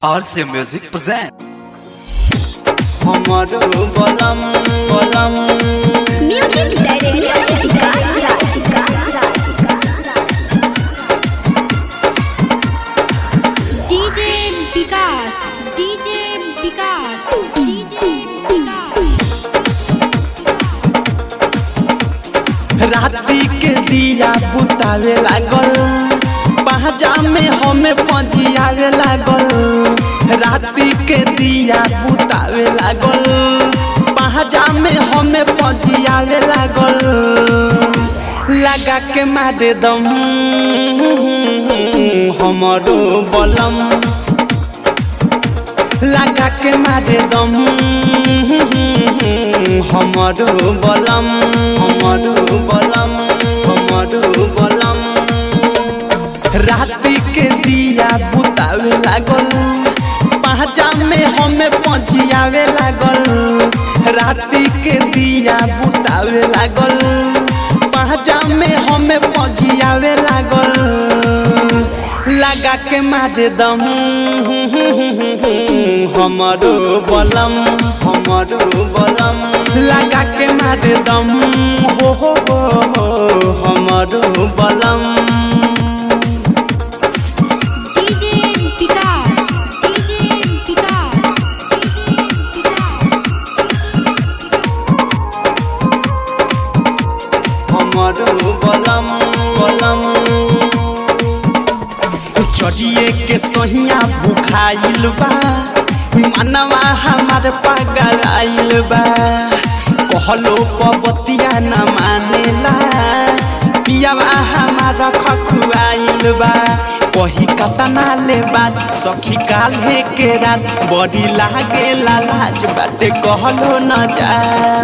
RC Music present. हमरो बलम बलम music director Vikas Raj DJ Vikas DJ Vikas DJ Vikas राती के दिया बुतावे लागल पहजा में हमें पजियावे लागल राती के दिया बुतावे लागल पहजा में हमें पजियावे लागल लगा के मारे दम हमरो बलम लगा के मारे दम हमरो बलम हमरो बलम हमरो बलम राती के दिया बुतावे लागल पहचा में हमें पजियावे लागल राती के दिया बुतावे लागल पहचा में हमें पजियावे लागल लगा के मारे दम हमरो बलम हमरो बलम लगा के मारे दम हो हो हो हो हमरो बलम DJ Vikas DJ Vikas DJ Vikas हमरो बलम बलम चढ़िए के सहिया भुखाइल बा मनवा हमार पागल आइल बा कहलो पबतिया न मानेला पियावा हमारा खखुआइल बा कही कतना ले बात सखी काल्हे के रात बड़ी लागे लाज बाटे कहलो न जा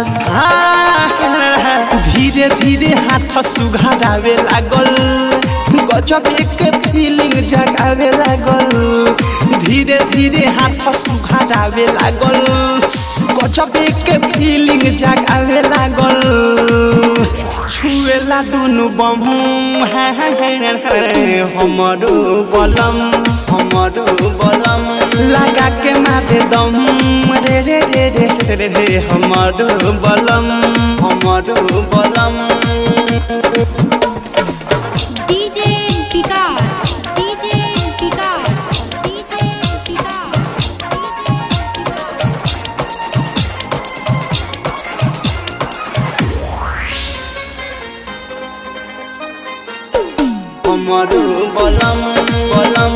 धीरे धीरे हाथ सुघारावे लागल गजब एक फीलिंग जगावे लागल धीरे धीरे हाथ सुघारावे लागल गजब एक फीलिंग जगावे लागल छुएला दुनु बम हमरो बलम हमरो बलम लगा के मारे दम रे रे रे रे रे रे रे हमरो बलम हमरो बलम DJ Vikas DJ Vikas DJ Vikas हमरो बलम बलम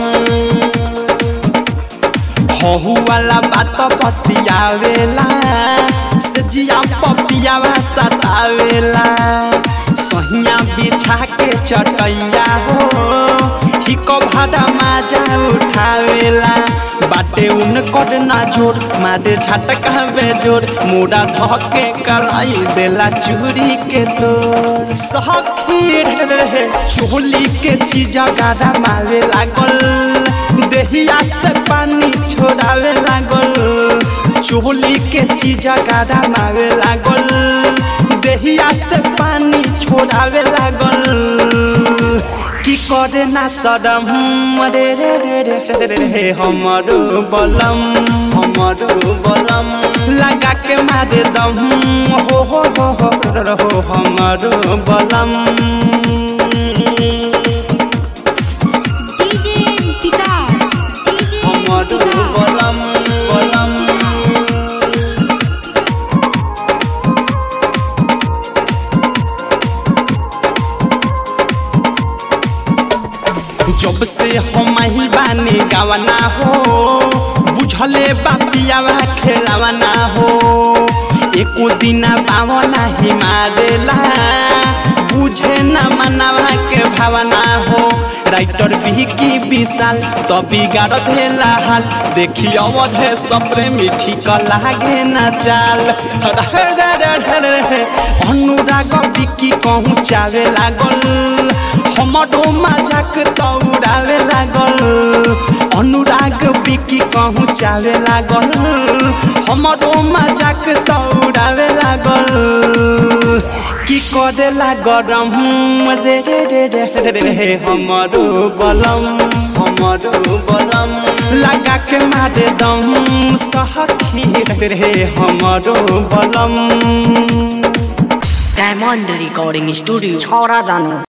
हहु वाला बात बतियावेला से जिया पपियावा सतावेला सहिया बिछा के चटैया हो हिको भाड़ा माजा उठावेला बाटे उन कर ना जोर मारे झटका जोर मुड़ा धके कराई देला चूड़ी के तोर सखी रे चोली के चीजा गारा मारे लागल देहिया से पानी छोड़ावे लागल चोली के चीजा गारा मारे लागल देहिया से पानी छोड़ावे लागल की करे ना सदम रे रे रे रे रे रे रे हमरो बलम हमरो बलम लगा के मारे दम हो हो हो हो रो हो हमरो बलम डीजे विकास डीजे हमरो विकास बलम बलम जब से हम ही बानी गावना हो बुझले बापियावा खेलावना हो एको दिना पावना ही मारेला बुझे न मनावा के भावना हो राइटर भी की विशाल तो बिगाड़ देला हाल देखी अवधे सपरे मिठी क लागे न चाल अनुराग बिकी कहूँ चावे लागल हमरो मजाक तौरावे लागल अनुराग बिकी कहूँ चावे लागल हमरो मजाक तौरावे लागल की करेला गरम रे रे रे रे रे रे हमरो बलम हमरो बलम लगा के मारे दम सखी रे हमरो बलम डायमंड रिकॉर्डिंग स्टूडियो छोरा जानो